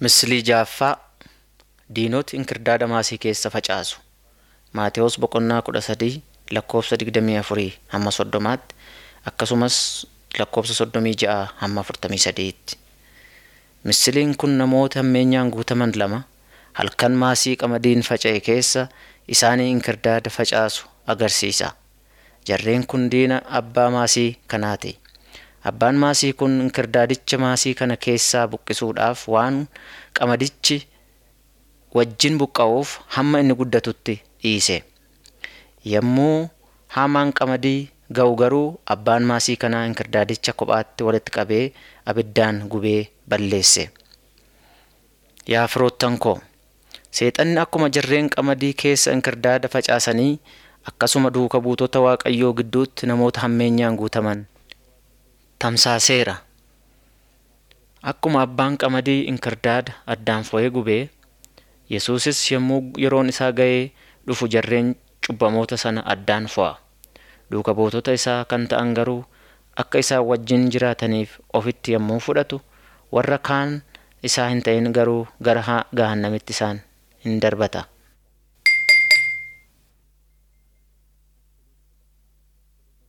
Misilii ja'affaa Diinoti inkirdaada maasii keessa facaasu. Maatewos Boqonnaa kudha sadii lakkoofsa digdamii afurii hamma soddomaatti akkasumas lakkoofsa soddomii ja'a hamma afurtamii sadiitti. Misiliin kun namoota hammeenyaan guutaman lama halkan maasii qamadiin faca'e keessa isaanii inkirdaada facaasu agarsiisa. Jarreen kun diina abbaa maasii kanaati. Abbaan maasii kun inkirdaadicha maasii kana keessaa buqqisuudhaaf waan qamadichi wajjin buqqa'uuf hamma inni guddatutti dhiise. Yommuu haamaan qamadii ga'u garuu abbaan maasii kanaa inkirdaadicha kophaatti walitti qabee abiddaan gubee balleesse. Yaa firoottan koo, Seexanni akkuma jarreen qamadii keessa inkirdaada facaasanii akkasuma duuka buutota Waaqayyoo gidduutti namoota hammeenyaan guutaman tamsaaseera. Akkuma abbaan qamadii inkirdaada addaan fo'ee gubee, Yesuusis yommuu yeroon isaa ga'ee dhufu jarreen cubbamoota sana addaan fo'a. Duuka buutota isaa kan ta'an garuu akka isaan wajjin jiraataniif ofitti yommuu fudhatu, warra kaan isaa hin ta'in garuu gara gahannamitti isaan in darbata.